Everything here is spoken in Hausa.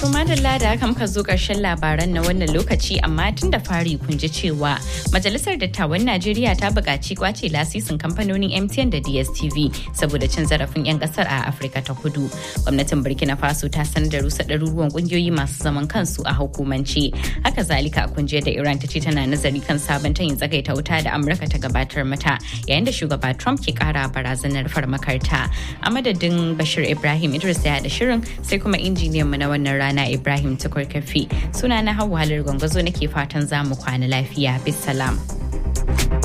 To madalla da haka muka zo ƙarshen labaran na wannan lokaci amma tun da fari kun ji cewa Majalisar Dattawan Najeriya ta buƙaci kwace lasisin kamfanonin MTN da DSTV saboda cin zarafin 'yan ƙasar a Afirka ta Kudu. Gwamnatin Burkina Faso ta sanar da rusa ɗaruruwan ƙungiyoyi masu zaman kansu a hukumance. Haka zalika kun je da Iran ta ce tana nazari kan sabon tayin tsagaita wuta da Amurka ta gabatar mata yayin da shugaba Trump ke ƙara barazanar farmakarta. A madadin Bashir Ibrahim Idris da shirin sai kuma injiniyan mu na wannan rana Rana Ibrahim Tukur Kafi. Suna na Hauwa Halar Gwangwazo nake fatan za mu kwana lafiya. Bisalam.